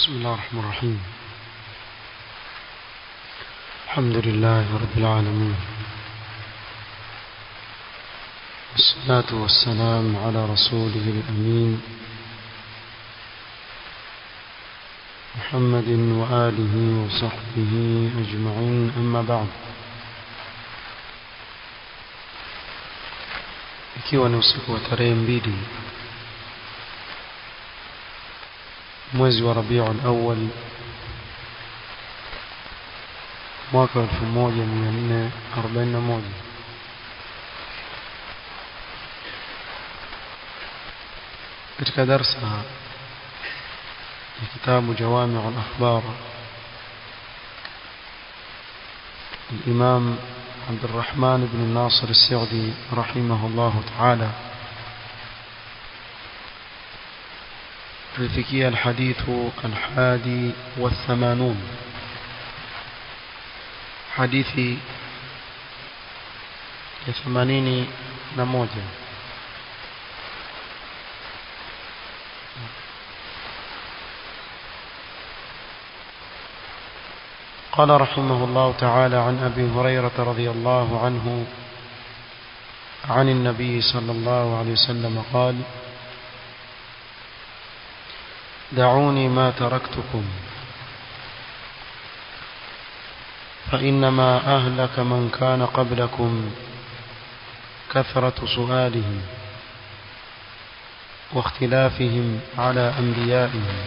بسم الله الرحمن الرحيم الحمد لله رب العالمين والصلاة والسلام على رسوله الأمين محمد وآله وصحبه أجمعين أما بعد ikiwa ni usiku wa tarehe mbili mwezi wa Rabiul Awwal mwaka 1441 katika darsa ya kitabu Jawami' al-Akhbar الإمام عبد الرحمن بن الناصر السعدي رحمه الله تعالى الفكية الحديث الحادي والثمانون حديث ثمانين نموذج قال رحمه الله تعالى عن أبي هريرة رضي الله عنه عن النبي صلى الله عليه وسلم قال دعوني ما تركتكم فإنما أهلك من كان قبلكم كثرة سؤالهم واختلافهم على أنبيائهم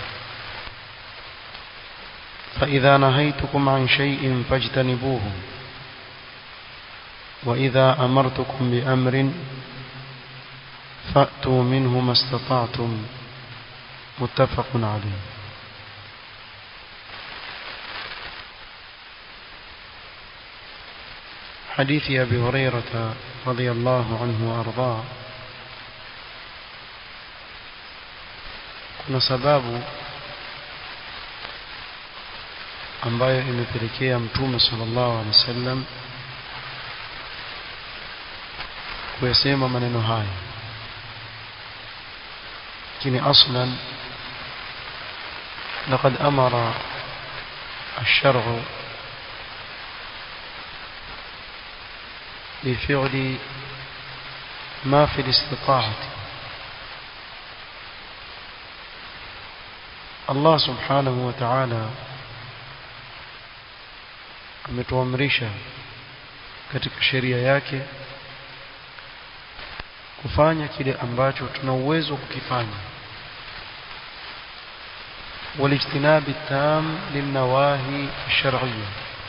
فإذا نهيتكم عن شيء فاجتنبوه وإذا أمرتكم بأمر فأتوا منه ما استطعتم متفق عليه حديث أبي هريرة رضي الله عنه وأرضاه kuna sababu ambayo imepelekea mtume sallallahu alaihi wasallam kuyasema maneno haya lakini aslan لقد أمر الشرع بفعل ما في الاستطاعة الله سبحانه وتعالى ametuamrisha katika sheria yake kufanya kile ambacho tuna uwezo kukifanya والاجتناب التام للنواهي الشرعية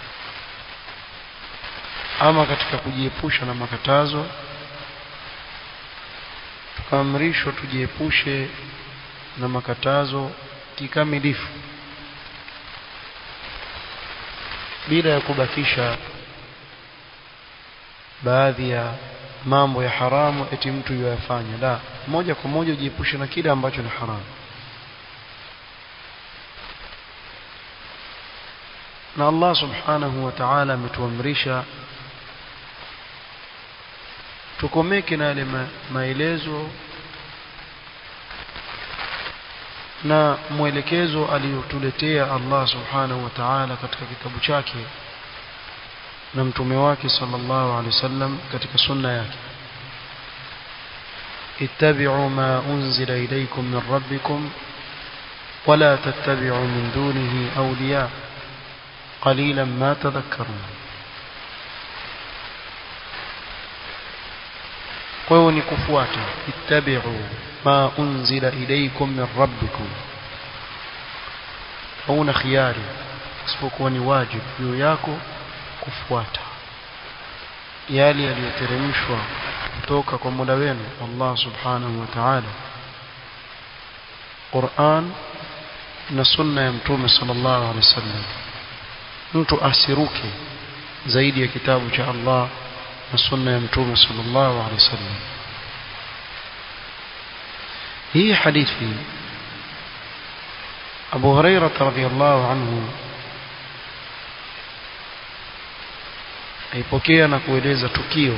ama katika kujiepusha na makatazo tukaamrishwa tujiepushe na makatazo kikamilifu bila ya kubakisha baadhi ya mambo ya haramu eti mtu yoyafanya la moja kwa moja ujiepushe na kile ambacho ni haramu na Allah subhanahu wa ta'ala ametuamrisha tukomeke na yale maelezo na mwelekezo aliyotuletea Allah subhanahu wa ta'ala katika kitabu chake na mtume wake sallallahu alaihi wasallam katika sunna yake ittabi'u ma unzila ilaykum min rabbikum wala tattabi'u min dunihi awliya قليلا ما تذكرون kwa hiyo ni kufuata ittabi'u ma unzila ilaykum min rabbikum hauna khiari isipokuwa ni wajibu juu yako kufuata yale yaliyoteremshwa kutoka kwa Mola wenu Allah subhanahu wa ta'ala Qur'an na sunna ya mtume sallallahu alaihi wasallam mtu asiruke zaidi ya kitabu cha Allah na sunna ya mtume sallallahu alaihi wasallam hii hadithi Abu Hurairah radhiyallahu anhu aipokea na kueleza tukio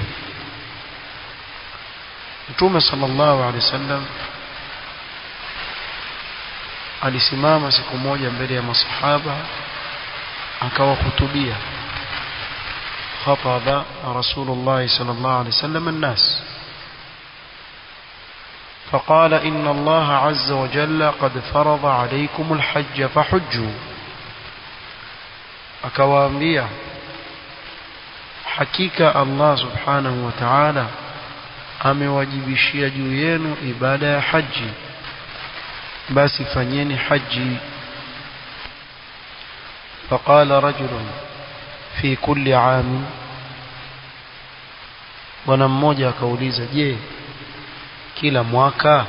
Mtume sallallahu alaihi wasallam alisimama siku moja mbele ya masahaba akawahutubia خطب رسول الله صلى الله عليه وسلم الناس فقال إن الله عز وجل قد فرض عليكم الحج فحجوا akawaambia hakika Allah subhanahu wa ta'ala amewajibishia juu yenu ibada ya haji basi fanyeni haji فقال رجل في كل عام bwana mmoja akauliza je kila mwaka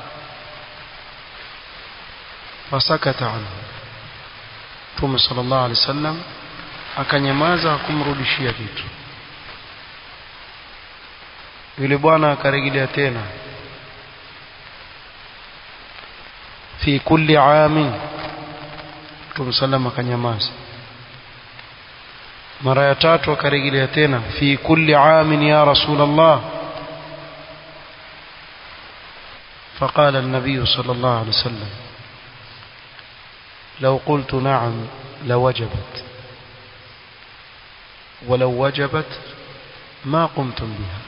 fasakata anhu Mtume sallallahu alaihi wasallam akanyamaza kumrudishia kitu yule bwana akarejelea tena fi kulli amin Mtume sallam akanyamaza mara ya tatu akarejelea tena fi kulli amin ya rasulullah فقال النبي صلى الله عليه وسلم لو قلت نعم لوجبت ولو وجبت ما قمتم بها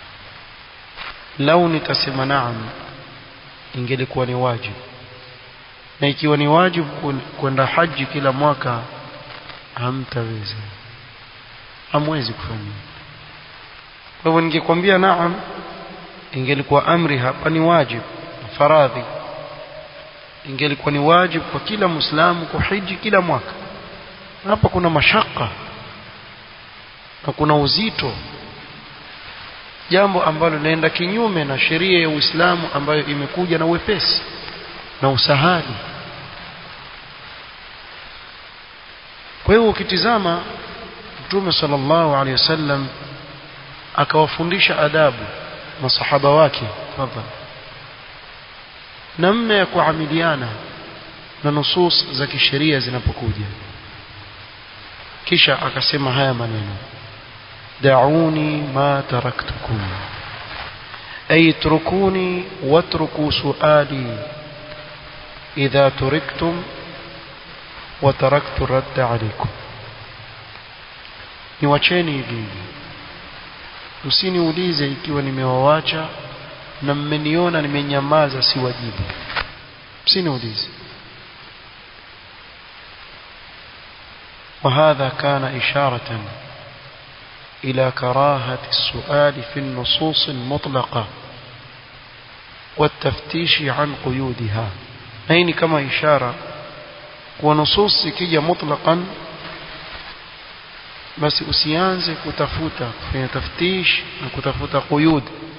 لو nitasema naam ingelikuwa ni wajibu na ikiwa ni wajibu kwenda haji kila mwaka hamtaweza hamwezi kufanya kwa hivyo ningekwambia naam ingelikuwa amri hapa ni wajibu faradhi ingelikuwa ni wajibu kwa kila muislamu kuhiji kila mwaka hapa kuna mashaka na kuna uzito jambo ambalo linaenda kinyume na sheria ya Uislamu ambayo imekuja na wepesi na usahali kwa hiyo ukitizama Mtume sallallahu alaihi wasallam akawafundisha adabu masahaba wake tafadhali namna ya kuamiliana na nusus za kisheria zinapokuja kisha akasema haya maneno da'uni ma taraktukum ay trukuni watruku su'ali idha turiktum wa taraktu radda alaykum niwacheni hivi msiniulize ikiwa nimewawacha na mmeniona nimenyamaza si wajibu msiniulize وهذا كان إشارة إلى كراهة السؤال في النصوص المطلقة والتفتيش عن قيودها هين كما إشارة ونصوص كي مطلقا بس usianze kutafuta kufanya taftish na kutafuta quyud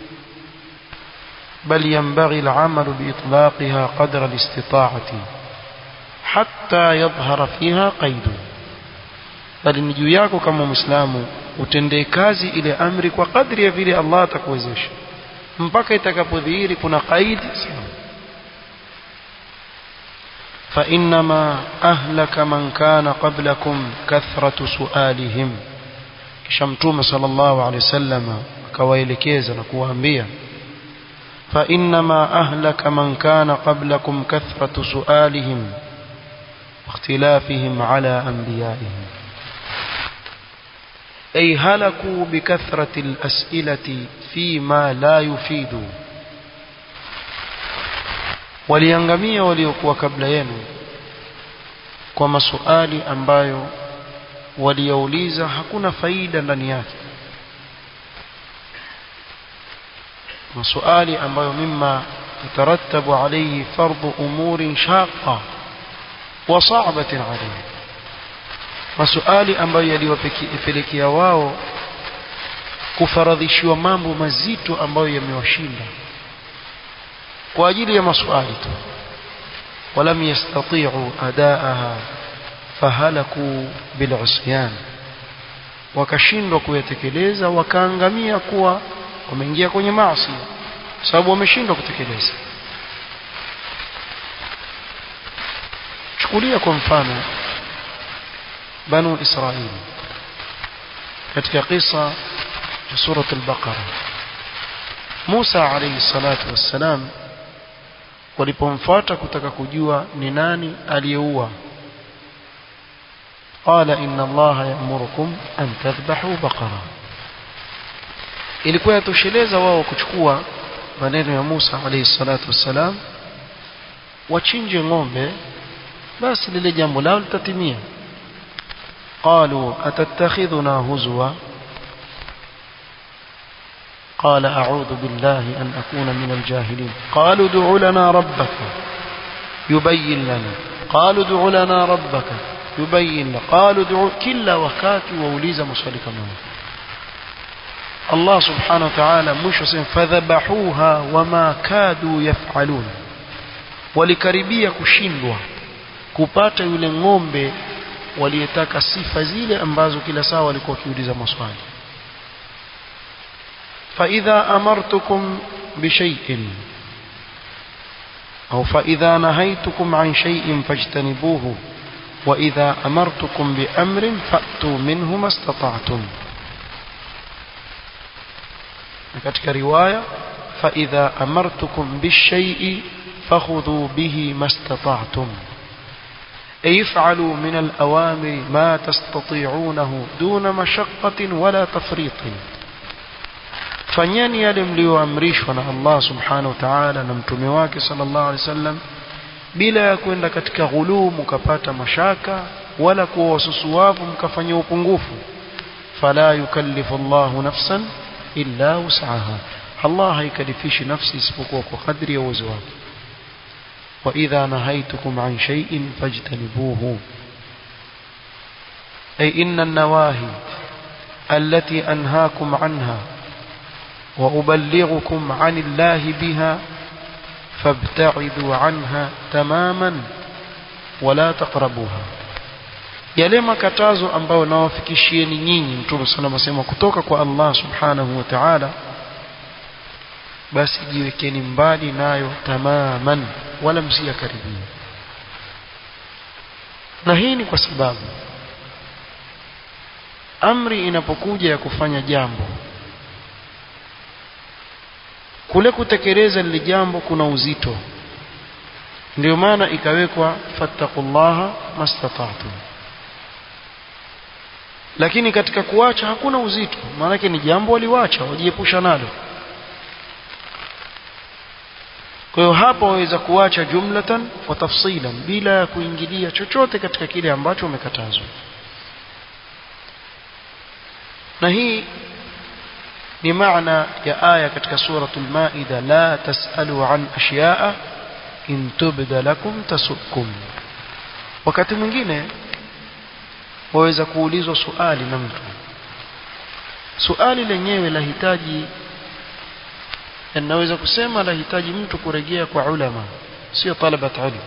بل ينبغي العمل بإطلاقها قدر الاستطاعة حتى يظهر فيها قيد bali ni juu yako kama muislamu utendee kazi ile amri kwa kadri ya vile Allah atakuwezesha mpaka itakapodhihiri kuna qaidi فإنما أهلك من كان قبلكم كثرة سؤالهم kisha mtume sallallahu alaihi wasallam akawaelekeza na kuwaambia فإنما أهلك من كان قبلكم كثرة سؤالهم واختلافهم على أنبيائهم أي هلكوا بكثرة الأسئلة فيما لا يفيد waliangamia waliokuwa kabla yenu kwa masuali ambayo waliyauliza hakuna faida ndani yake masuali ambayo mimma yatarattabu alayhi fardu umurin shaqqa wa sa'batin alayhi masuali ambayo yaliwapelekea wao kufaradhishiwa mambo mazito ambayo yamewashinda kwa ajili ya masuali tu ولم يستطيعوا أداءها فهلكوا بالعصيان wakashindwa kuyatekeleza wakaangamia kuwa wameingia kwenye maasi sababu wameshindwa kutekeleza chukulia kwa mfano banu israili katika kisa cha surat al-baqara Musa alayhi salatu wassalam walipomfuata kutaka kujua ni nani aliyeua qala inna allaha ya'murukum an tadhbahu baqara ilikuwa yatosheleza wao kuchukua maneno ya Musa alayhi salatu wassalam wachinje ng'ombe basi lile jambo lao litatimia qalu atattakhidhuna huzwa قال أعوذ بالله أن أكون من الجاهلين قالوا ادع لنا ربك يبين لنا قالوا ادع لنا ربك يبين لنا قالوا ادع كلا وكاتي ووليز مصالي كمان الله سبحانه وتعالى مش فذبحوها وما كادوا يفعلون walikaribia kushindwa kupata yule ng'ombe waliyetaka sifa zile ambazo kila saa walikuwa wakiuliza maswali فإذا أمرتكم بشيء أو فإذا نهيتكم عن شيء فاجتنبوه وإذا أمرتكم بأمر فأتوا منه ما استطعتم katika riwaya فإذا أمرتكم بالشيء فخذوا به ما استطعتم أي افعلوا من الأوامر ما تستطيعونه دون مشقة ولا تفريط fanyeni yale mlioamrishwa na Allah subhanahu wa ta'ala na mtume wake sallallahu alaihi wasallam bila ya kwenda katika ghuluu mkapata mashaka wala kuwa wasusuwavu mkafanya upungufu fala yukallifu Allahu nafsan illa wus'aha Allah haikalifishi nafsi isipokuwa kwa kadri ya uwezo wake wa idha nahaitukum an shay'in fajtanibuhu ay inna an-nawahi التي أنهاكم عنها وأبلغكم عن الله بها فابتعدوا عنها تماما ولا تقربوها yale makatazo ambayo nawafikishieni nyinyi mtume sana masema kutoka kwa Allah subhanahu wa ta'ala basi jiwekeni mbali nayo tamaman wala msiyakaribia na hii ni kwa sababu amri inapokuja ya kufanya jambo kule kutekeleza lile jambo kuna uzito ndio maana ikawekwa fattaqullaha mastata'tum lakini katika kuacha hakuna uzito maanake ni jambo waliwacha wajiepusha nalo kwa hiyo hapa waweza kuacha jumlatan wa tafsilan bila ya kuingilia chochote katika kile ambacho umekatazwa na hii ni maana ya aya katika suratul maida la tasalu an ashya'a in tubda lakum tasukum wakati mwingine waweza kuulizwa suali na mtu suali lenyewe lahitaji naweza kusema lahitaji mtu kurejea kwa ulama sio talabat ilm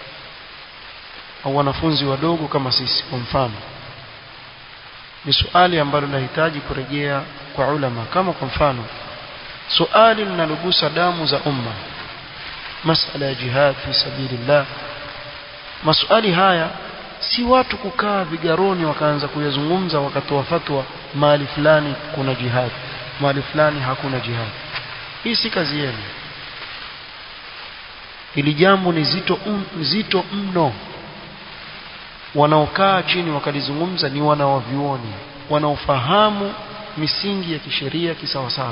au wanafunzi wadogo kama sisi kwa mfano ni suali ambalo linahitaji kurejea kwa ulama kama kwa mfano suali linalogusa damu za umma masala ya jihad fi sabilillah maswali haya si watu kukaa vigaroni wakaanza kuyazungumza wakatoa fatwa mahali fulani kuna jihad mahali fulani hakuna jihad hii si kazi yenu ili jambo ni zito um, zito mno wanaokaa chini wakalizungumza ni wanawavyuoni wanaofahamu misingi ya kisheria kisawasawa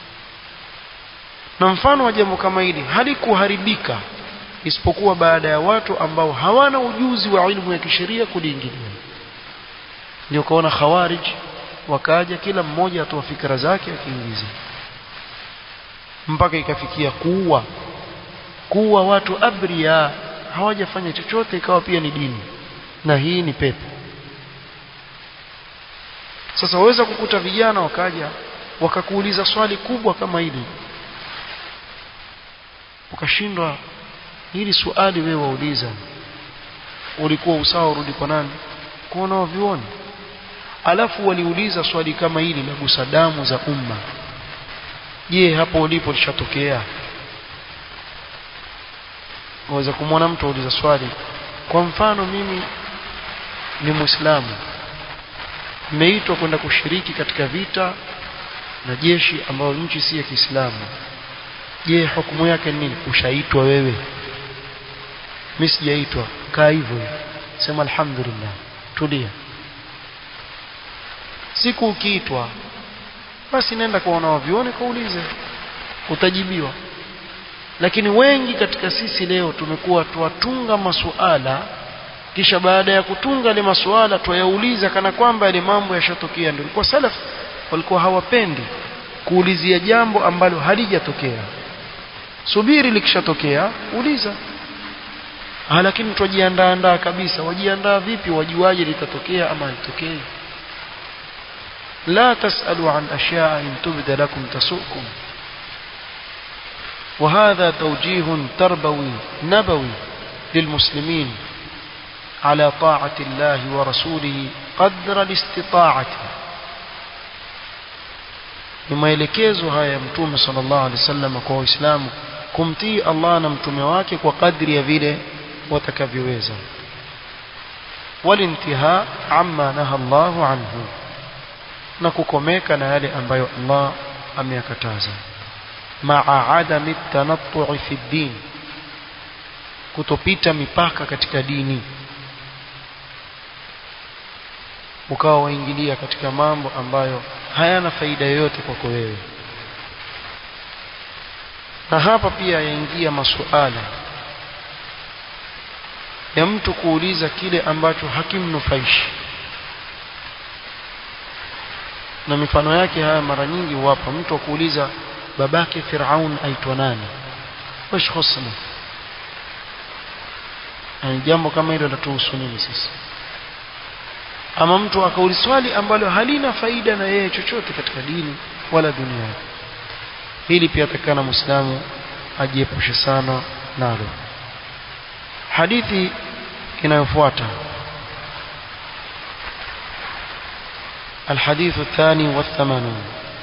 na mfano wa jambo kama hili halikuharibika isipokuwa baada ya watu ambao hawana ujuzi wa ilmu ya kisheria kuliingilia ndio kaona khawarij wakaja kila mmoja atoa fikra zake akiingiza mpaka ikafikia kuua kuua watu abria hawajafanya chochote ikawa pia ni dini na hii ni pepo sasa waweza kukuta vijana wakaja wakakuuliza swali kubwa kama hili ukashindwa hili swali wewe wauliza ulikuwa usawa urudi kwa nani kwa wanaovioni alafu waliuliza swali kama hili la gusa damu za umma je hapo ulipo lishatokea waweza kumwona mtu auliza swali kwa mfano mimi ni muislamu nimeitwa kwenda kushiriki katika vita na jeshi ambayo nchi si ya Kiislamu je hukumu yake ni nini ushaitwa wewe mimi sijaitwa kaa hivyo hivyo sema alhamdulillah tulia siku ukiitwa basi nenda kwa wanaovione kaulize utajibiwa lakini wengi katika sisi leo tumekuwa tuwatunga masuala kisha baada ya kutunga ile masuala tuyauliza kana kwamba ile mambo yashatokea ndio kwa salaf walikuwa hawapendi kuulizia jambo ambalo halijatokea subiri likishatokea uliza ah lakini tujiandaa kabisa wajiandaa vipi wajuaje litatokea ama litokee لا تسألوا عن أشياء إن تبد لكم تسؤكم وهذا توجيه تربوي نبوي للمسلمين على طاعة الله ورسوله قدر الاستطاعة ni maelekezo haya ya mtume sallallahu alaihi wasallam kwa waislamu kumtii Allah na mtume wake kwa kadri ya vile watakavyoweza walintiha amma naha Allahu anhu na kukomeka na yale ambayo Allah ameyakataza ma'a adami tanattu'i fi din kutopita mipaka katika dini ukawa waingilia katika mambo ambayo hayana faida yoyote kwako wewe na hapa pia yaingia masuala ya mtu kuuliza kile ambacho hakimnufaishi na mifano yake haya mara nyingi huwapa mtu akuuliza babake Firaun aitwa nani wash husna yani jambo kama hilo latuhusu nini sisi ama mtu akauliza swali ambalo halina faida na yeye chochote katika dini wala dunia hili pia takana muislamu ajiepushe sana nalo hadithi inayofuata الحديث الثاني والثمانون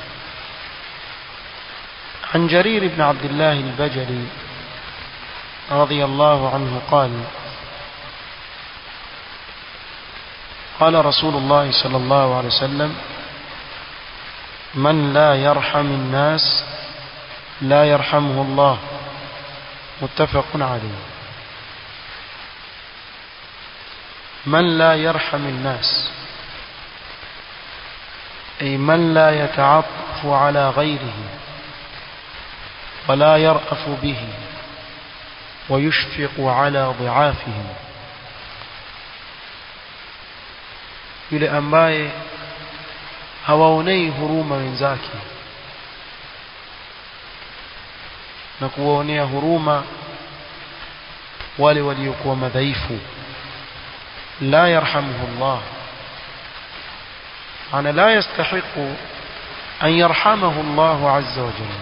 عن جرير بن عبد الله البجلي رضي الله عنه قال قال رسول الله صلى الله عليه وسلم من لا يرحم الناس لا يرحمه الله متفق عليه من لا يرحم الناس أي من لا يتعطف على غيره ولا يرأف به ويشفق على ضعافهم yule ambaye hawaonei huruma wenzake na kuwaonea huruma wale waliokuwa madhaifu la yarhamuhu Allah أنا لا يستحق أن يرحمه الله عز وجل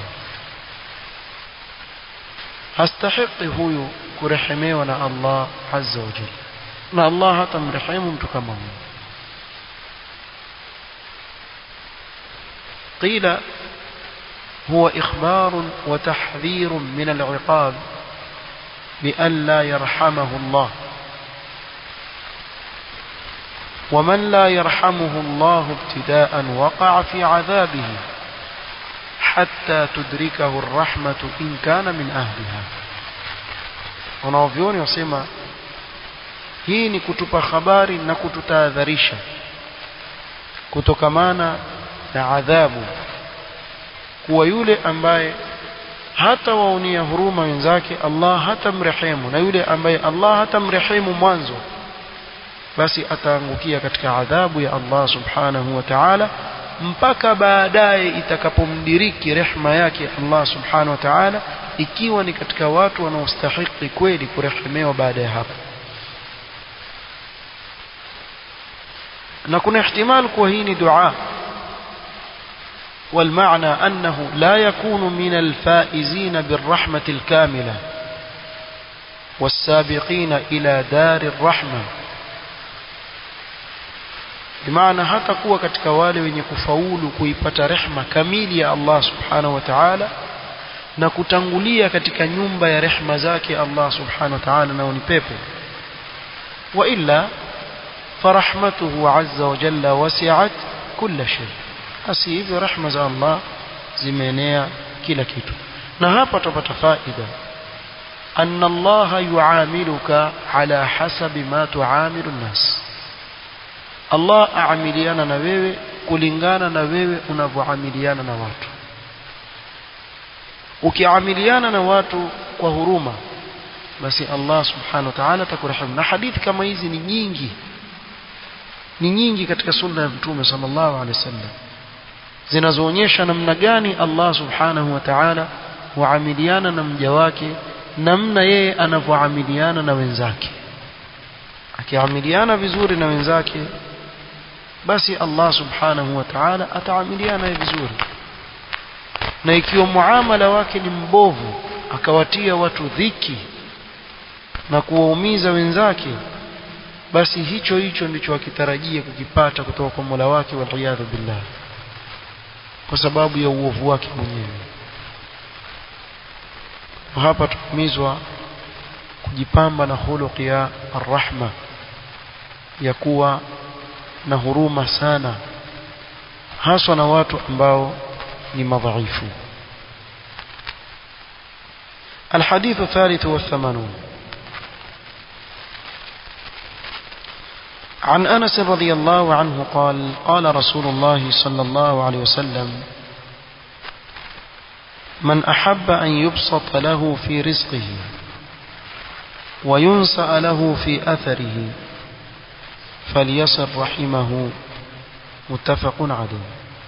هستحق هو كرحميونا الله عز وجل na Allah hata mrehemu mtu kama huyo قيل هو إخبار وتحذير من العقاب بأن لا يرحمه الله ومن لا يرحمه الله ابتداء وقع في عذابه حتى تدركه الرحمة إن كان من أهلها wanaovyoni wasema hii ni kutupa habari na kututahadharisha kutokamana na adhabu kuwa yule ambaye hata waonia huruma wenzake Allah hata mrehemu na yule ambaye Allah hata mrehemu mwanzo basi ataangukia katika adhabu ya Allah subhanahu wa ta'ala mpaka baadaye itakapomdiriki rehma yake Allah subhanahu wa ta'ala ikiwa ni katika watu wanaostahili kweli kurehemewa baada ya hapo na kuna ihtimal kuwa hii ni dua والمعنى أنه لا يكون من الفائزين بالرحمة الكاملة والسابقين إلى دار الرحمة bimaana hata kuwa katika wale wenye kufaulu kuipata rehma kamili ya Allah subhanahu wa ta'ala na kutangulia katika nyumba ya rehma zake Allah subhanahu wa ta'ala nao ni pepo wa illa farahmatuhu azza wa jalla wasi'at kulla shay basi hivyo rehma za Allah zimeenea kila kitu na hapa tupata faida أن الله يعاملك على حسب ما تعامل الناس الله أعمليانا نبيوي kulingana na wewe unavyoamiliana na watu ukiamiliana na watu kwa huruma basi Allah subhanahu wa ta'ala atakurehemu na hadithi kama hizi ni nyingi ni nyingi katika sunna ya mtume sallallahu alaihi wasallam zinazoonyesha namna gani Allah subhanahu wa ta'ala huamiliana na mja wake namna yeye anavyoamiliana na wenzake akiamiliana vizuri na wenzake basi Allah subhanahu wa ta'ala ataamiliana vizuri na ikiwa muamala wake ni mbovu akawatia watu dhiki na kuwaumiza wenzake basi hicho hicho ndicho akitarajia kukipata kutoka kwa Mola wake waliyadhu billah kwa sababu ya uovu wake mwenyewe hapa tuhimizwa kujipamba na khuluq ya arrahma ya kuwa na huruma sana haswa na watu ambao ni madhaifu الحديث الثالث والثمانون عن أنس رضي الله عنه قال قال رسول الله صلى الله عليه وسلم من أحب أن يبسط له في رزقه وينسأ له في أثره فليصل رحمه متفق عليه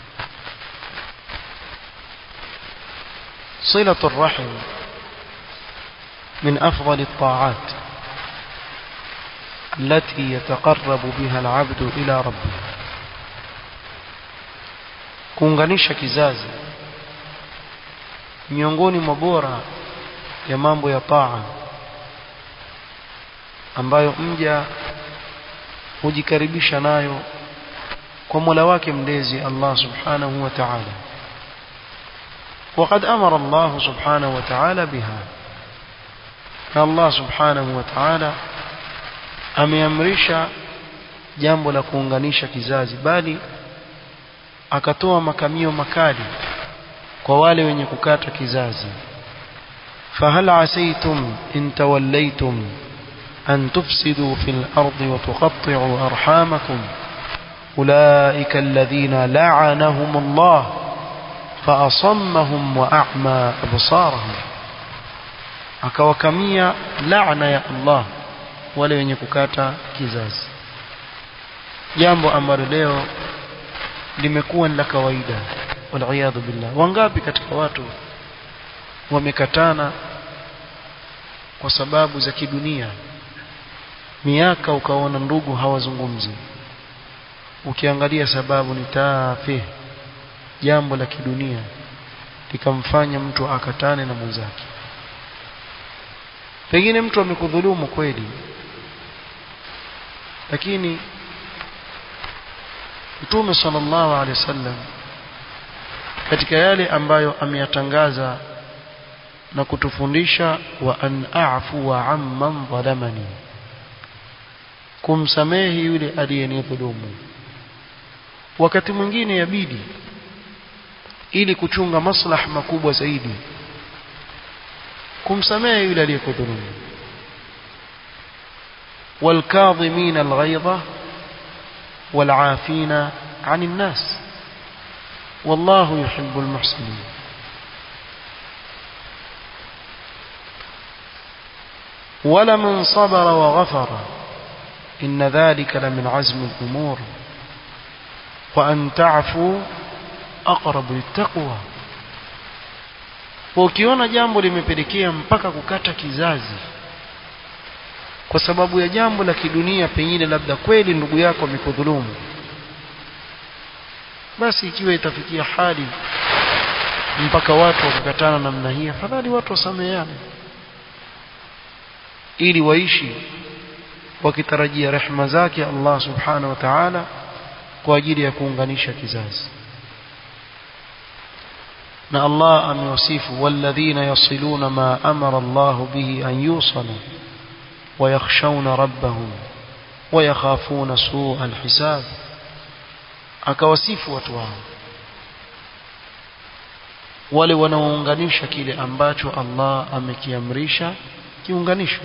صلة الرحم من أفضل الطاعات التي يتقرب بها العبد إلى ربه kuunganisha kizazi miongoni mwa bora ya mambo ya taa ambayo mja hujikaribisha nayo kwa Mola wake mlezi Allah Subhanahu wa Ta'ala وقد أمر الله سبحانه وتعالى بها الله سبحانه وتعالى ameamrisha jambo la kuunganisha kizazi bali akatoa makamio makali kwa wale wenye kukata kizazi fahal asaytum in tawallaytum an tufsidu fil ardi wa tuqatti'u arhamakum ulaika alladhina la'anahum Allah fa asammahum wa a'ma absarahum akawakamia laana ya Allah wale wenye kukata kizazi jambo ambalo leo limekuwa ni la kawaida waliyadhu billah wangapi katika watu wamekatana kwa sababu za kidunia miaka ukaona ndugu hawazungumzi ukiangalia sababu ni tafe jambo la kidunia likamfanya mtu akatane na mwenzake pengine mtu amekudhulumu kweli lakini Mtume sallallahu alaihi wasallam katika yale ambayo ameyatangaza na kutufundisha wa an a'fu wa amman dhalamani kumsamehe yule aliyenidhulumu wakati mwingine yabidi ili kuchunga maslaha makubwa zaidi kumsamehe yule aliyekudhulumu والكاظمين الغيظ والعافين عن الناس والله يحب المحسنين ولمن صبر وغفر إن ذلك لمن عزم الأمور وأن تعفوا أقرب للتقوى ukiona jambo limepelekea mpaka kukata kizazi kwa sababu ya jambo la kidunia pengine labda kweli ndugu yako amekudhulumu basi ikiwa itafikia hali mpaka watu wakakatana namna hii afadhali watu wasameheane ili waishi wakitarajia rehema zake Allah subhanahu wa ta'ala kwa ajili ya kuunganisha kizazi na Allah amewasifu walladhina yasiluna ma amara Allah bihi an yusala ويخشون ربهم ويخافون سوء الحساب akawasifu watu wao wale wanaounganisha kile ambacho Allah amekiamrisha kiunganisho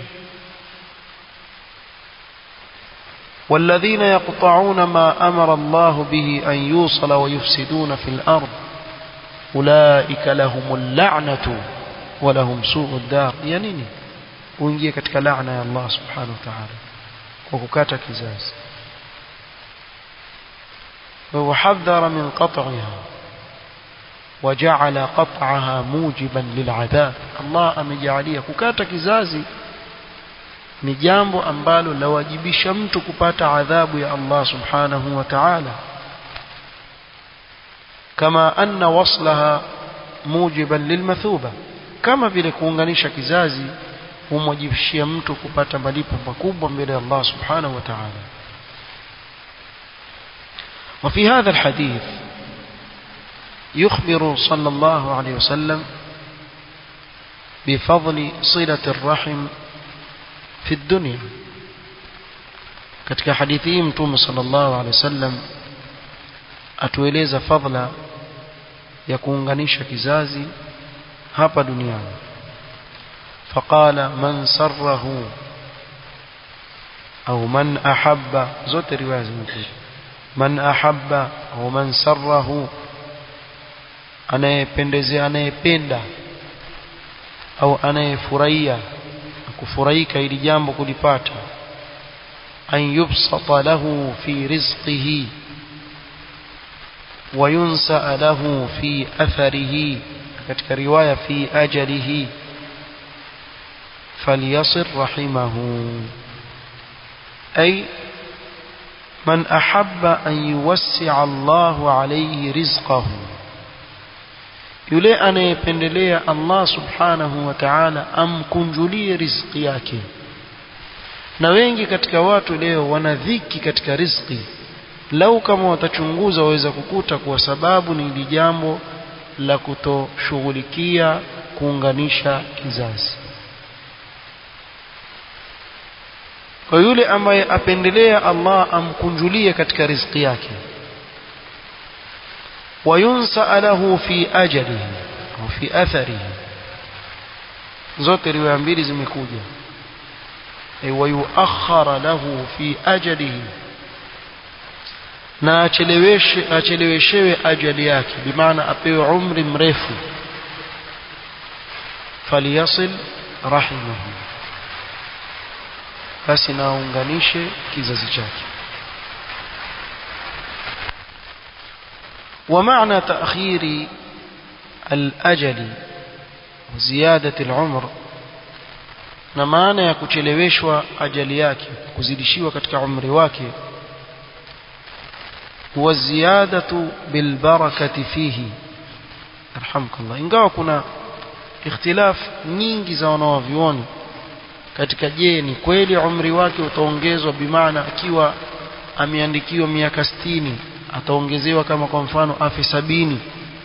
والذين يقطعون ما أمر الله به أن يوصل ويفسدون في الأرض أولئك لهم اللعنة ولهم سوء الدار يعني uingie katika laana ya Allah subhanahu wa ta'ala kwa kukata kizazi وحذر من قطعها وجعل قطعها موجبا للعذاب الله amejalia kukata kizazi ni jambo ambalo lawajibisha mtu kupata adhabu ya Allah subhanahu wa ta'ala kama anna waslaha mujiban lilmathuba kama vile kuunganisha kizazi humwajibishia mtu kupata malipo makubwa mbele ya Allah subhanahu wa ta'ala وفي هذا الحديث يخبر صلى الله عليه وسلم بفضل صلة الرحم في الدنيا katika hadithi hii mtume sallallahu alaihi wasallam atueleza fadhila ya kuunganisha kizazi hapa duniani faqala man sarrahu au man ahabba zote riwaya zimekuja man ahabba au man sarrahu anayependezea anayependa au anayefurahia kufurahika ili jambo kulipata an yubsata lahu fi rizqihi wa yunsa lahu fi atharihi katika riwaya fi ajalihi falyasir rahimahu ay من أحب أن يوسع الله عليه رزقه yule anayependelea Allah subhanahu wa ta'ala amkunjulie riziki yake na wengi katika watu leo wana dhiki katika riziki lau kama watachunguza waweza kukuta kwa sababu ni ili jambo la kutoshughulikia kuunganisha kizazi kwa yule ambaye apendelea Allah amkunjulie katika riziki yake وينسأ له في أجله أو في أثره zote riwaya mbili zimekuja ay wayuakhara lahu fi ajalihi na acheleweshe acheleweshewe ajali yake bimaana apewe umri mrefu falyasil rahimahu basi naunganishe kizazi chake ومعنى تأخير الأجل وزيادة العمر na maana ya kucheleweshwa ajali yake kuzidishiwa katika umri wake huwa ziyadatu bilbarakati fihi arhamkallah ingawa kuna ikhtilaf nyingi za wanawavyuoni katika je ni kweli umri wake utaongezwa bimaana akiwa ameandikiwa miaka sitini ataongezewa kama kwa mfano afi sabini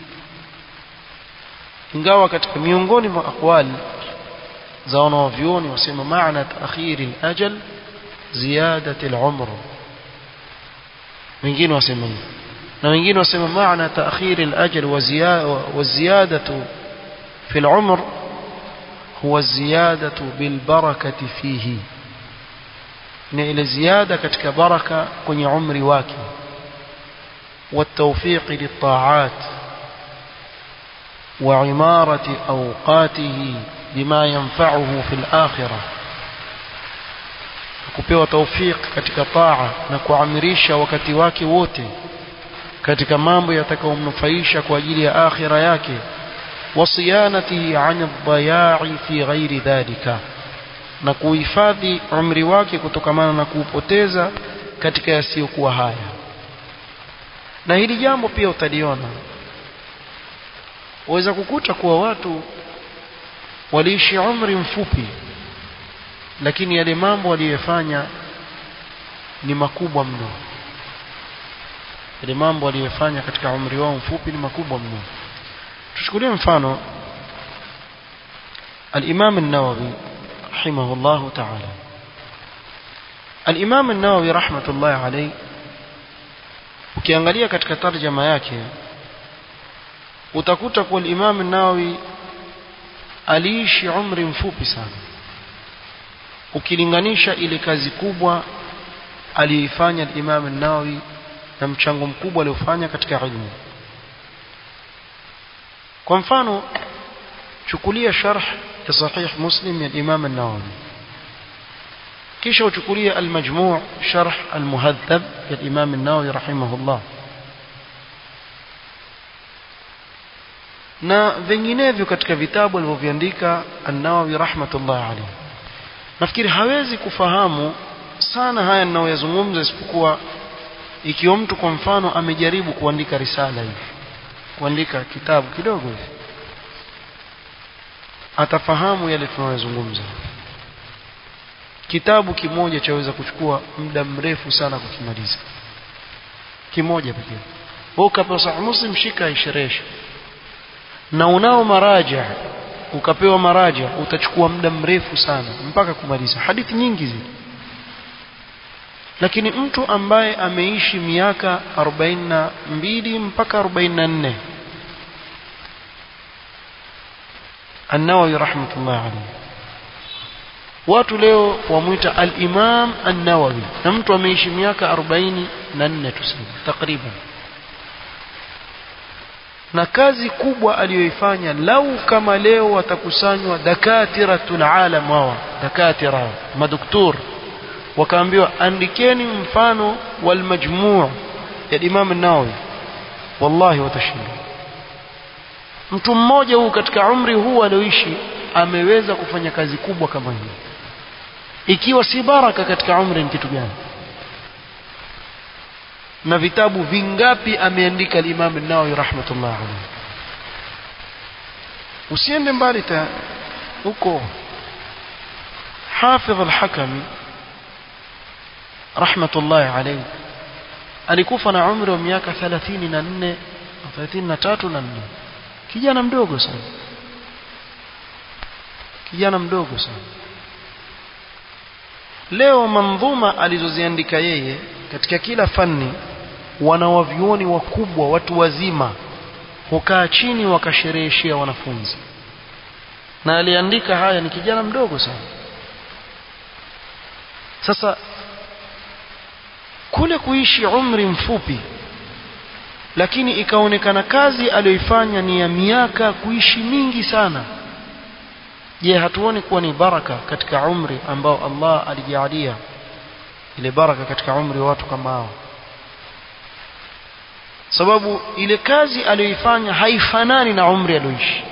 ingawa katika miongoni mwa aqwali za wanawavyuoni wasema maana taakhiri al-ajal ziyadati al-umr wengine wasema hivyo na wengine wasema maana taakhiri al-ajal wa ziyadatu fi al-umr huwa ziyadatu bil barakati fihi ni ile ziada katika baraka kwenye umri wake والتوفيق للطاعات وعمارة أوقاته بما ينفعه في الآخرة kupewa tawfik katika taa na kuamirisha wakati wake wote katika mambo yatakayomnufaisha kwa ajili ya akhira yake wasiyanatihi an dhaya'i fi ghairi dhalika na kuhifadhi umri wake kutokamana na kuupoteza katika yasiyokuwa haya na hili jambo pia utaliona waweza kukuta kuwa watu waliishi umri mfupi lakini yale mambo waliyofanya ni makubwa mno yale mambo waliyofanya katika umri wao mfupi ni makubwa mno tuchukulie mfano الإمام النووي رحمه الله تعالى الإمام النووي رحمة الله عليه ukiangalia katika tarjama yake utakuta kuwa Imam Nawawi aliishi umri mfupi sana ukilinganisha ile kazi kubwa aliyoifanya Imam an-Nawawi na mchango mkubwa aliofanya katika ilmu kwa mfano chukulia sharh ya sahih muslim ya Imam an-Nawawi kisha uchukulia al-majmu' sharh al-muhadhab ya Imam an-Nawawi rahimahullah na vinginevyo katika vitabu alivyoviandika an-Nawawi rahmatullah alayhi nafikiri hawezi kufahamu sana haya ninayoyazungumza isipokuwa ikiwa mtu kwa mfano amejaribu kuandika risala hivi kuandika kitabu kidogo hivi atafahamu yale tunayozungumza kitabu kimoja chaweza kuchukua muda mrefu sana kukimaliza kimoja pekee wewe ukapewa sahih muslim shika isherehesha na unao maraja ukapewa maraja utachukua muda mrefu sana mpaka kumaliza hadithi nyingi zile lakini mtu ambaye ameishi miaka 42 mpaka 44 An-Nawawi rahmatullah alayhi watu leo wamuita al-Imam An-Nawawi na mtu ameishi miaka 44 tuseme takriban na kazi kubwa aliyoifanya lau kama leo watakusanywa dakatiratul alam hawa dakatira madoktor wakaambiwa andikeni mfano wal majmuu ya Imam an-Nawawi wallahi watashinda mtu mmoja huu katika umri huu alioishi ameweza kufanya kazi kubwa kama hii ikiwa si baraka katika umri ni kitu gani na vitabu vingapi ameandika al-Imam an-Nawawi rahmatullah alayhi usiende mbali ta huko Hafidh al-Hakami rahmatullah alayhi alikufa na umri wa miaka 34 33 na 4 kijana mdogo sana kijana mdogo sana leo mandhuma alizoziandika yeye katika kila fani wanawavyuoni wakubwa watu wazima hukaa chini wakashereheshea wanafunzi na aliandika haya ni kijana mdogo sana sasa kule kuishi umri mfupi lakini ikaonekana kazi aliyoifanya ni ya miaka kuishi mingi sana je hatuoni kuwa ni baraka katika umri ambao Allah alijalia ile baraka katika umri wa watu kama hao sababu ile kazi aliyoifanya haifanani na umri alioishi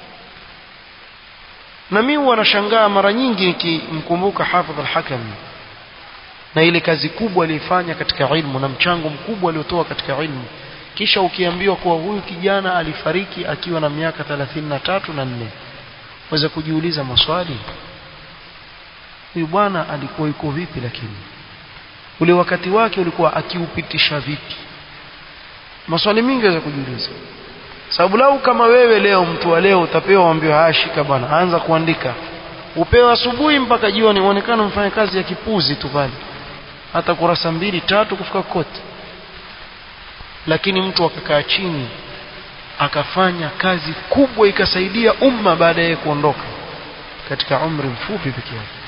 na mimi wanashangaa mara nyingi nikimkumbuka Hafidh al-Hakami na ile kazi kubwa aliyofanya katika ilmu na mchango mkubwa aliotoa katika ilmu kisha ukiambiwa kuwa huyu kijana alifariki akiwa na miaka 33 na 4 waweza kujiuliza maswali huyu bwana alikuwa yuko vipi lakini ule wakati wake ulikuwa akiupitisha vipi maswali mingi waweza kujiuliza sababu lau kama wewe leo mtu wa leo utapewa uambiwa haya shika bwana anza kuandika upewa asubuhi mpaka jioni uonekana mfanya kazi ya kipuzi tu pale hata kurasa mbili tatu kufika kote lakini mtu akakaa chini akafanya kazi kubwa ikasaidia umma baada ya kuondoka katika umri mfupi pekee yake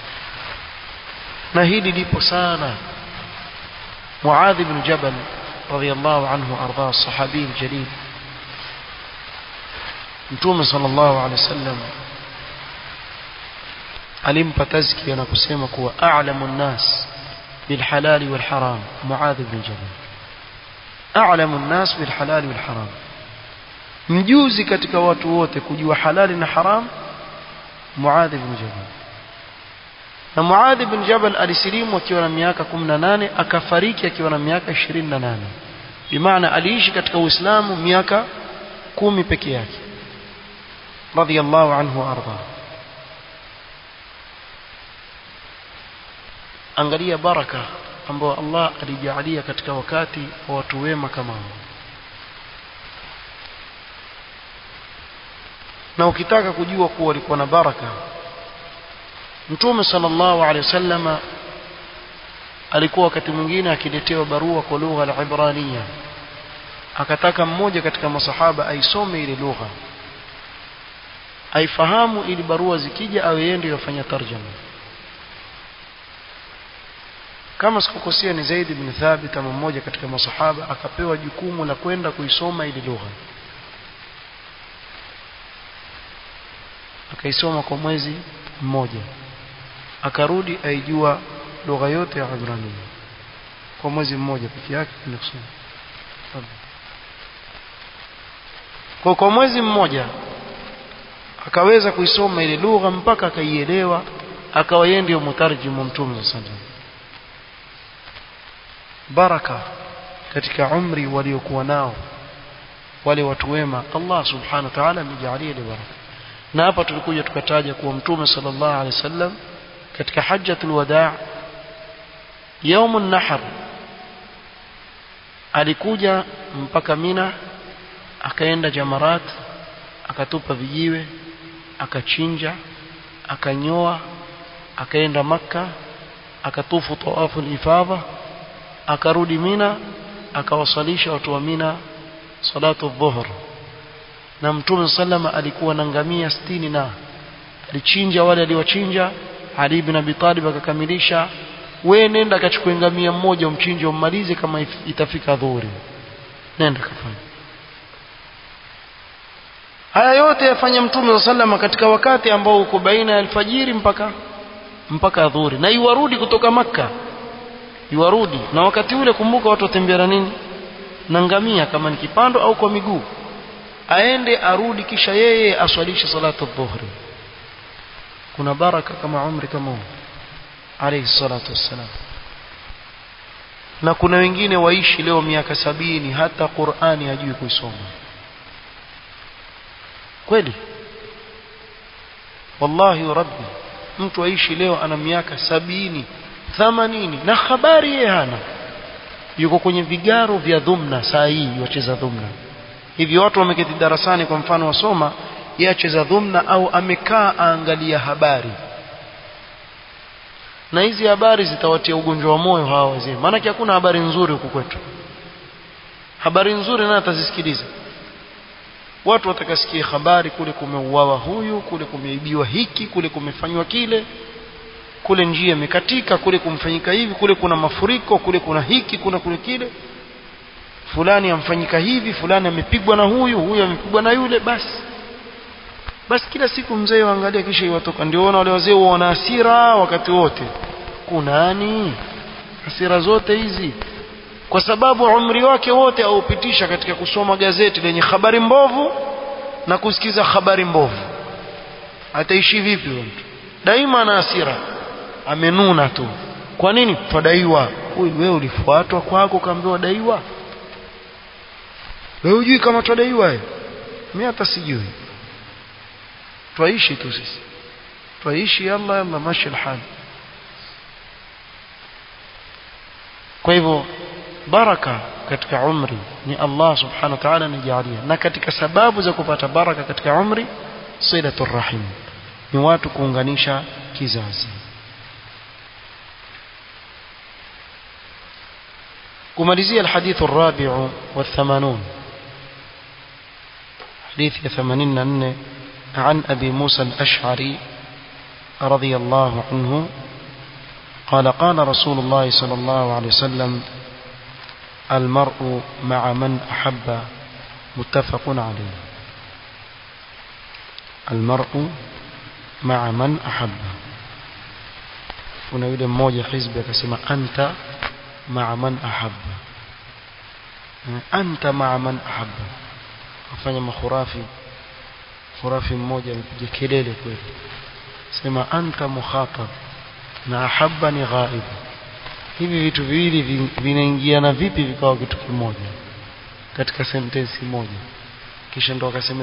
na hili lipo sana Muadh ibn Jabal radiyallahu anhu arda sahabi aljalil Mtume sallallahu alaihi wasallam alimpa tazkia na kusema kuwa a'lamu an-nas bil halal wal haram Muadh ibn Jabal a'lamu an-nas bil halal wal haram mjuzi katika watu wote kujua halali na haram Muadh ibn Jabal na Muadh ibn Jabal alisilimu akiwa na miaka 18 akafariki akiwa na miaka 28 bimaana aliishi katika Uislamu miaka kumi peke yake radiyallahu anhu arda angalia baraka ambayo Allah alijalia katika wakati wa watu wema kama hao na ukitaka kujua kuwa walikuwa na baraka Mtume sallallahu alaihi wasallama alikuwa wakati mwingine akiletewa barua kwa lugha ya Ibrania akataka mmoja katika masahaba aisome ile lugha aifahamu ili barua zikija awe yeye ndiye yafanya tarjama kama sikukosea ni Zaid ibn Thabit ama mmoja katika masahaba akapewa jukumu la kwenda kuisoma ile lugha akaisoma kwa mwezi mmoja akarudi aijua lugha yote ya Ibrania kwa mwezi mmoja peke yake kwenda kusoma kwa kwa mwezi mmoja akaweza kuisoma ile lugha mpaka akaielewa akawa yeye ndio mutarjimu mtume sallallahu alaihi wasallam baraka katika umri waliokuwa nao wale watu wema Allah subhanahu wa ta'ala amejalia ile baraka na hapa tulikuja tukataja kuwa mtume sallallahu alaihi wasallam katika hajjatul wadaa yaumun nahar alikuja mpaka Mina akaenda Jamarat akatupa vijiwe akachinja akanyoa akaenda Makka akatufu tawafu ifadha akarudi Mina akawasalisha watu wa Mina salatu dhuhr na mtume sallama alikuwa na ngamia 60 na alichinja wale aliwachinja Ali ibn Abi Talib akakamilisha we nenda akachukue ngamia mmoja umchinje ummalize kama itafika dhuhuri nenda kafanya haya yote yafanya mtume sallama katika wakati ambao uko baina ya alfajiri mpaka mpaka dhuhuri na iwarudi kutoka maka iwarudi na wakati ule kumbuka watu watembea na nini na ngamia kama ni kipando au kwa miguu aende arudi kisha yeye aswalishe salatu dhuhri kuna baraka kama umri kama huu alayhi salatu wassalam na kuna wengine waishi leo miaka sabini hata Qur'ani hajui kuisoma kweli wallahi rabbi mtu aishi leo ana miaka sabini thamanini na habari yeye hana yuko kwenye vigaro vya dhumna saa hii wacheza dhumna hivi watu wameketi darasani kwa mfano wasoma yeye acheza dhumna au amekaa aangalia habari na hizi habari zitawatia ugonjwa wa moyo hawa wazee maana hakuna habari nzuri huku kwetu habari nzuri naye atazisikiliza watu watakasikia habari kule kumeuawa huyu kule kumeibiwa hiki kule kumefanywa kile kule njia imekatika kule kumfanyika hivi kule kuna mafuriko kule kuna hiki kuna kule kile fulani amfanyika hivi fulani amepigwa na huyu huyu amepigwa na yule basi basi kila siku mzee waangalia kisha iwatoka ndio wana wale wazee wana hasira wakati wote kunani hasira zote hizi kwa sababu umri wake wote aupitisha katika kusoma gazeti lenye habari mbovu na kusikiza habari mbovu ataishi vipi mtu daima ana hasira amenuna tu kwa nini twadaiwa huyu wewe ulifuatwa kwako kaambiwa daiwa wewe hujui kama twadaiwa wewe mimi hata sijui twaishi tu sisi twaishi yalla yalla mashi alhal kwa hivyo baraka katika umri ni Allah subhanahu wa ta'ala anijalia na katika sababu za kupata baraka katika umri silatul rahim ni watu kuunganisha kizazi kumalizia الحديث الرابع والثمانون حديث ثمانين أن عن أبي موسى الأشعري رضي الله عنه قال قال رسول الله صلى الله عليه وسلم المرء مع من أحب متفق عليه المرء مع من أحب kuna yule mmoja hizbi akasema anta maa man ahabba anta maa man ahabba afanya makhurafi khurafi mmoja amepiga kelele kweli sema anta mukhatab na ahabba ni ghaib hivi vitu viwili vinaingiana vipi vikawa kitu kimoja katika sentensi moja kisha ndo akasema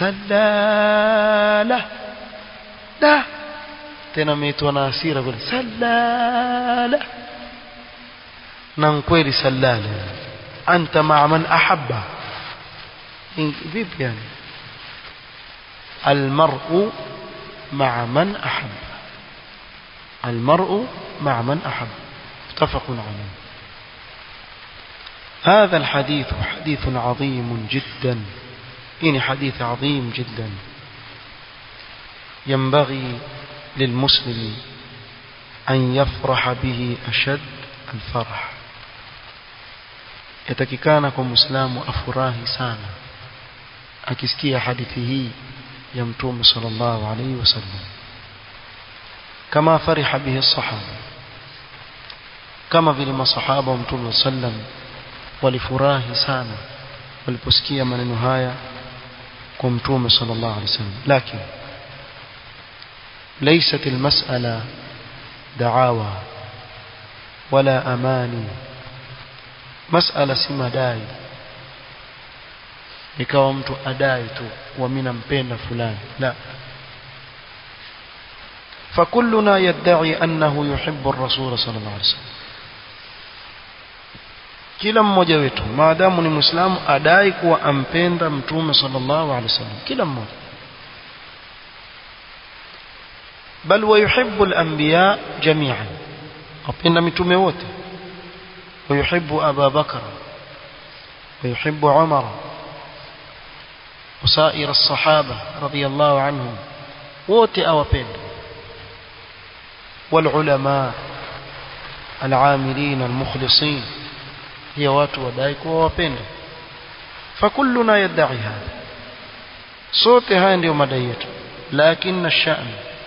salala da tena ameitwa na hasira kule salala na kweli salala anta maa man ahabba vipi yani المرء مع من أحب المرء مع من أحب متفق عليه هذا الحديث حديث عظيم جدا إن حديث عظيم جدا ينبغي للمسلم أن يفرح به أشد alfarah yatakikana kwa muislamu afurahi sana akisikia hadithi hii ya mtume sallallahu alaihi wasallam kama fariha bihi sahaba kama vile masahaba wa mtume sallam walifurahi sana waliposikia maneno haya kwa mtume sallallahu alaihi wasallam lakini ليست المسألة دعاوى ولا أماني مسألة سما داي ikawa mtu adai tu wa mimi nampenda fulani la فكلنا يدعي أنه يحب الرسول صلى الله عليه وسلم kila mmoja wetu maadamu ni muislamu adai kuwa ampenda mtume sallallahu alaihi wasallam kila mmoja bal wayuhibbu al-anbiya jami'an apenda mitume wote wayuhibbu Abu Bakar ويحب عمر وسائر الصحابة رضي الله عنهم wote awapenda والعلماء العاملين المخلصين هي watu wadai kuwa wapenda فكلنا يدعي هذا sote haya ndio madai yetu lakini الشأن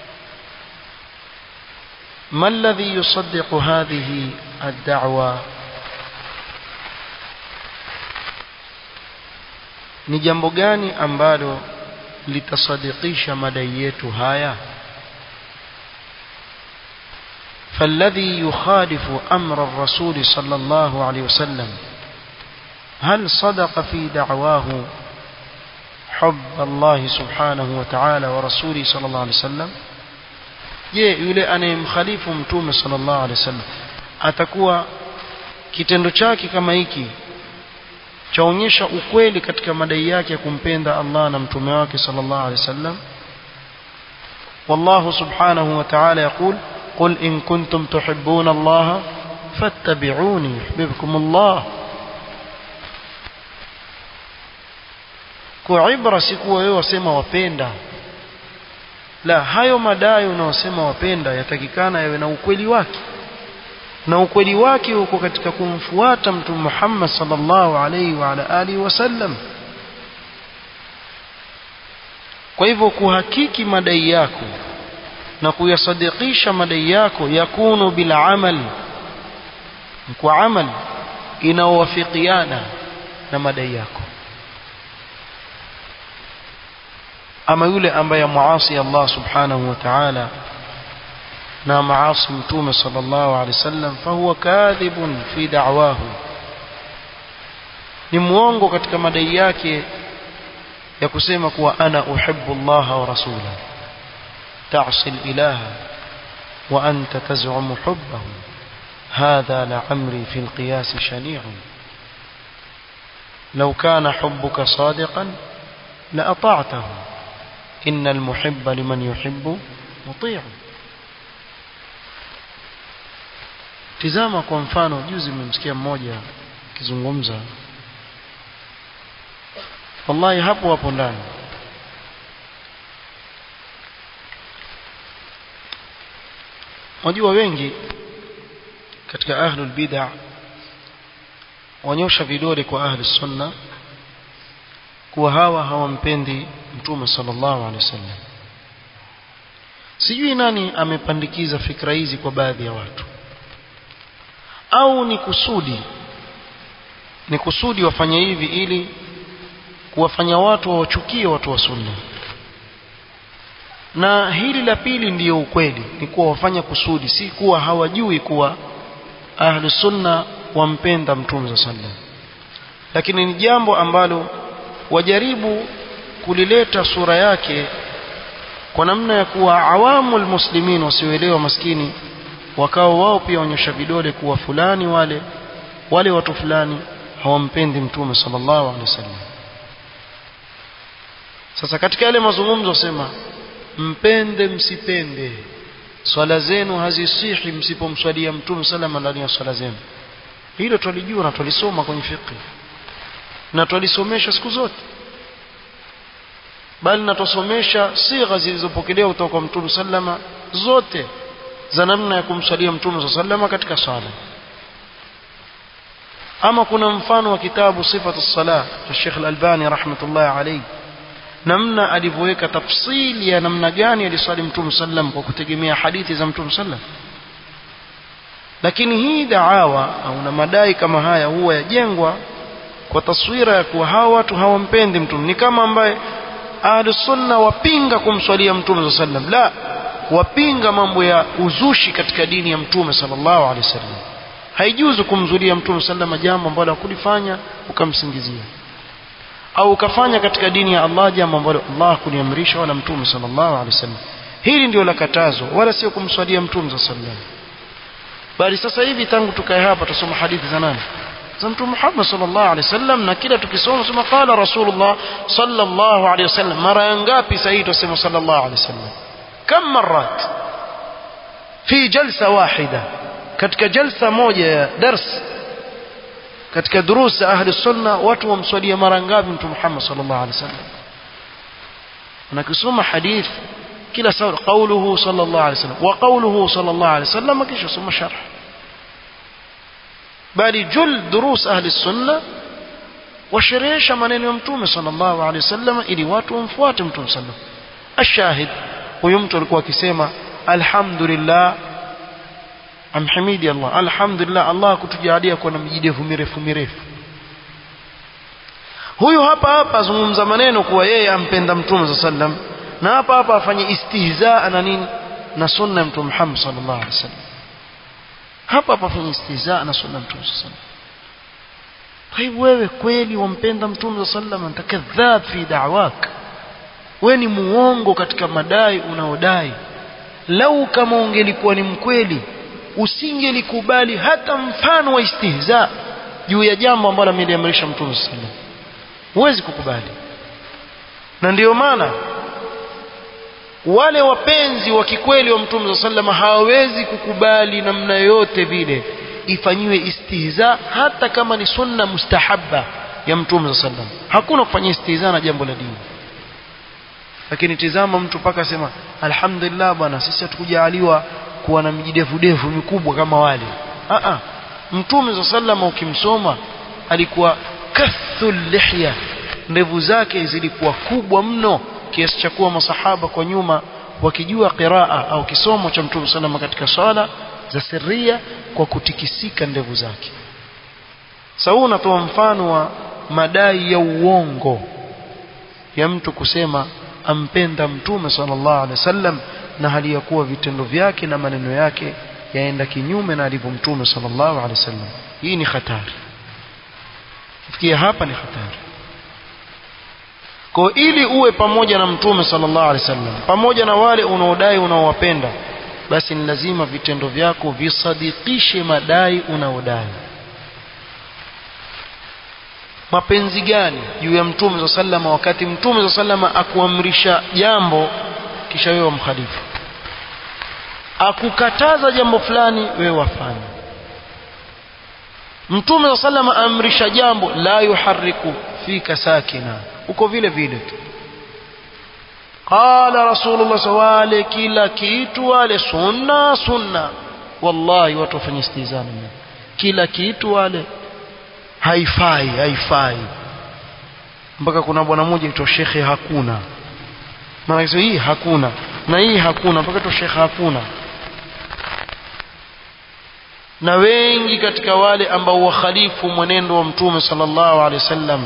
ما الذي يصدق هذه الدعوة ni jambo gani ambalo litasadikisha madai yetu haya فالذي يخالف أمر الرسول صلى الله عليه وسلم هل صدق في دعواه حب الله سبحانه وتعالى ورسوله صلى الله عليه وسلم je yule anayemkhalifu mtume sallallahu alaihi wasallam atakuwa kitendo chake kama hiki chaonyesha ukweli katika madai yake ya kumpenda Allah na mtume wake sallallahu alaihi wasallam والله سبحانه وتعالى يقول قل إن كنتم تحبون الله فاتبعوني يحببكم الله kwa ibra si kuwa wewe wasema wapenda la hayo madai unaosema wapenda yatakikana yawe na ukweli wake na ukweli wake uko katika kumfuata mtume Muhammad sallallahu alaihi wa ala alihi wasallam kwa hivyo kuhakiki madai yako na kuyasadikisha madai yako yakunu bil amal kwa amal inaowafikiana na madai yako ama yule ambaye muasi Allah subhanahu wa ta'ala na maasi mtume sallallahu alaihi wasallam fahuwa kadhibun fi da'wahu ni muongo katika madai yake ya kusema kuwa ana uhibbu Allah wa rasulahu تعصي الإله وأنت تزعم حبه هذا لعمري في القياس شنيع لو كان حبك صادقا لأطعته إن المحب لمن يحب مطيع tizama kwa mfano juzi mmemsikia mmoja akizungumza wallahi hapo hapo ndani wajua wengi katika ahlul bid'a wanyosha vidole kwa ahli sunna kuwa hawa hawampendi mtume sallallahu alaihi wasallam sijui nani amepandikiza fikra hizi kwa baadhi ya watu au ni kusudi ni kusudi wafanye hivi ili kuwafanya watu wawachukie watu wa sunna na hili la pili ndiyo ukweli ni kuwa wafanya kusudi si kuwa hawajui kuwa ahlu sunna wampenda mtume sallam lakini ni jambo ambalo wajaribu kulileta sura yake kwa namna ya kuwa awamu almuslimin wasioelewa maskini wakao wao pia wanyosha vidole kuwa fulani wale wale watu fulani hawampendi mtume sallallahu alaihi wasallam sasa katika yale mazungumzo wasema mpende msipende swala zenu hazisihi msipomswalia mtume salama ndani ya swala zenu hilo twalijua na twalisoma kwenye fiqh na twalisomesha siku zote bali na twasomesha sigha zilizopokelewa kutoka kwa mtume sallama zote za namna ya kumswalia mtume sallama katika swala ama kuna mfano wa kitabu sifatu sala cha Sheikh Al-Albani rahmatullahi alayhi namna alivyoweka tafsili ya namna gani aliswali mtume sallam kwa kutegemea hadithi za mtume sallam lakini hii daawa au na madai kama haya huwa yajengwa kwa taswira ya kuwa hawa watu hawampendi mtume ni kama ambaye ahlus sunna wapinga kumswalia mtume sallam la wapinga mambo ya uzushi katika dini ya mtume sallallahu alaihi wasallam haijuzu kumzulia mtume sallam jambo ambalo hakulifanya ukamsingizia au ukafanya katika dini ya Allah jambo ambalo Allah kuniamrisha wala mtume sallallahu alaihi wasallam hili ndio la katazo wala sio kumswalia mtume sallallahu alaihi wasallam bali sasa hivi tangu tukae hapa tusoma hadithi za nani za mtume Muhammad sallallahu alaihi wasallam na kila tukisoma sema qala rasulullah sallallahu alaihi wasallam mara ngapi sasa hivi tusema sallallahu alaihi wasallam kam marat fi jalsa wahida katika jalsa moja ya dars katika durusa ahli sunna watu wamswalia mara ngapi mtume Muhammad sallallahu alaihi wasallam unakisoma hadith kila sawa qawluhu sallallahu alaihi wasallam wa qawluhu sallallahu alaihi wasallam kisha soma sharh bali jul durus ahli sunna washerehesha maneno ya mtume sallallahu alaihi wasallam ili watu wamfuate mtume sallallahu ashahid huyu mtu alikuwa akisema alhamdulillah amhimidi Allah alhamdulillah Allah kutujalia kuwa na mijidevu mirefu mirefu huyu hapa hapa azungumza maneno kuwa yeye ampenda mtume sallam na hapa hapa afanye istihzaa na nini na sunna ya mtume Muhammad sallallahu alaihi wasallam hapa hapa afanye istihzaa na sunna ya mtume sallam kwa hivyo wewe kweli wampenda mtume sallam anta kadhab fi da'wak wewe ni muongo katika madai unaodai lau kama ungelikuwa ni mkweli usingelikubali hata mfano wa istihza juu ya jambo ambalo ameliamrisha mtume sallam huwezi kukubali na ndiyo maana wale wapenzi wa kikweli wa mtume sallam hawawezi kukubali namna yoyote vile ifanyiwe istihza hata kama ni sunna mustahabba ya mtume sallam hakuna kufanya istihza na jambo la dini lakini tizama mtu paka sema alhamdulillah bwana sisi hatukujaliwa kuwa na mijidevu devu mikubwa kama wale a a mtume sallam ukimsoma alikuwa kathul lihya ndevu zake zilikuwa kubwa mno kiasi cha kuwa masahaba kwa nyuma wakijua qiraa au kisomo cha mtume sallam katika swala za sirria kwa kutikisika ndevu zake sasa unatoa mfano wa madai ya uongo ya mtu kusema ampenda mtume sallallahu alaihi wasallam na hali ya kuwa vitendo vyake na maneno yake yaenda kinyume na alivyo mtume sallallahu alaihi wasallam hii ni hatari kufikia hapa ni hatari kwa ili uwe pamoja na mtume sallallahu alaihi wasallam pamoja na wale unaodai unaowapenda basi ni lazima vitendo vyako visadikishe madai unaodai mapenzi gani juu ya mtume za sallama wakati mtume za sallama akuamrisha jambo kisha wewe wamkhalifu akukataza jambo fulani wewe wafanya mtume za sallama amrisha jambo la yuharriku fika sakina uko vile vile tu qala rasulullah sawale kila kitu wale sunna sunna wallahi watu wafanye istizana kila kitu wale haifai haifai mpaka kuna bwana mmoja aitwa shekhe hakuna maana hii hakuna na hii hakuna mpaka aitwa shekhe hakuna na wengi katika wale ambao wakhalifu mwenendo wa mtume sallallahu alaihi wasallam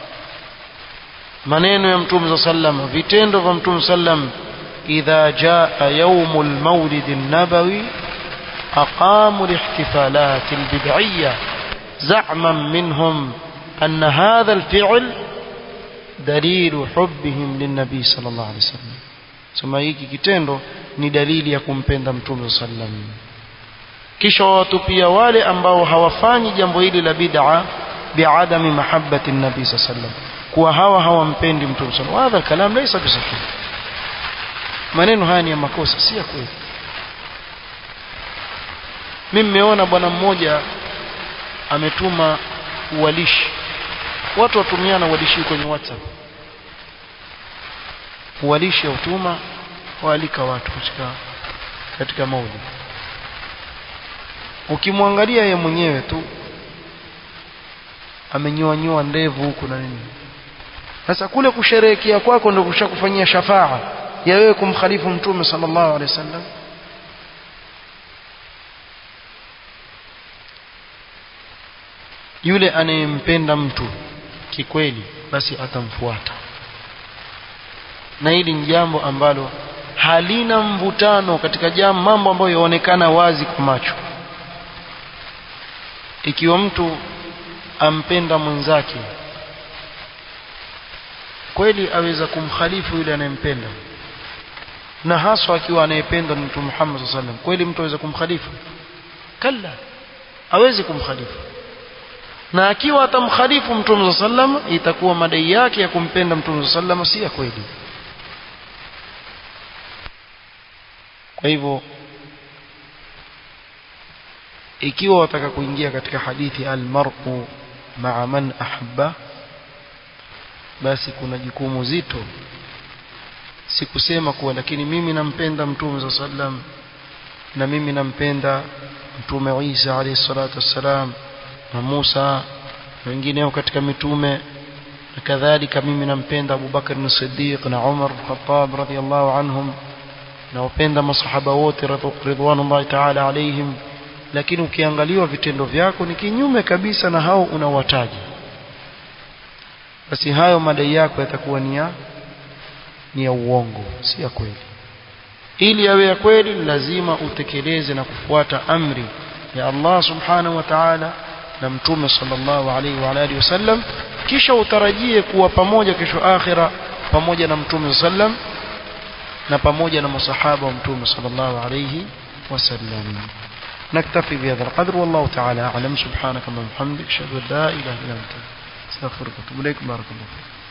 maneno ya mtume sallam vitendo vya mtume sallam idha jaa yaumul maulid an-nabawi aqamu al-ihtifalat al-bid'iyyah زعما منهم أن هذا الفعل دليل حبهم للنبي صلى الله عليه وسلم sema hiki kitendo ni dalili ya kumpenda mtume sallam kisha watu pia wale ambao hawafanyi jambo hili la bid'a biadami mahabbati nabii sallam kuwa hawa hawampendi mtume sallam hadha kalam laysa bisahih maneno haya ni ya makosa si ya kweli mimi nimeona bwana mmoja ametuma uwalishi watu watumiana uwalishi kwenye whatsapp uwalishi utuma waalika watu katika katika maulid ukimwangalia ye mwenyewe tu amenyoa nyoa ndevu huku na nini sasa kule kusherehekea kwako ndio kushakufanyia shafaa ya wewe kumkhalifu mtume sallallahu alaihi wasallam yule anayempenda mtu kikweli basi atamfuata na hili ni jambo ambalo halina mvutano katika jambo mambo ambayo yaonekana wazi kwa macho ikiwa mtu ampenda mwenzake kweli aweza kumkhalifu yule anayempenda na haswa akiwa anayependwa ni mtume Muhammad sallallahu alaihi wasallam kweli mtu aweza kumkhalifu kalla hawezi kumkhalifu na akiwa atamkhalifu mtume sallam itakuwa madai yake ya kumpenda mtume sallam si ya kweli kwa hivyo ikiwa wataka kuingia katika hadithi almar'u ma'a man ahabba basi kuna jukumu zito si kusema kuwa lakini mimi nampenda mtume sallam na mimi nampenda mtume Isa alayhi salatu wassalam na Musa na wengineo katika mitume na kadhalika mimi nampenda Abu Bakar as-Siddiq na Umar al-Khattab radhiyallahu anhum na wapenda masahaba wote ridwanullahi ta'ala alaihim lakini ukiangaliwa vitendo vyako ni kinyume kabisa na hao unawataja basi hayo madai yako yatakuwa ni ya ni ya uongo si ya kweli ili yawe ya kweli lazima utekeleze na kufuata amri ya Allah subhanahu wa ta'ala na mtume sallallahu alaihi wa alihi wasallam kisha utarajie kuwa pamoja kesho akhira pamoja na mtume sallam na pamoja na masahaba wa mtume sallallahu alaihi wasallam نكتفي بهذا القدر والله تعالى أعلم سبحانك اللهم وبحمدك أشهد أن لا إله إلا أنت استغفرك وأتوب إليك بارك الله فيك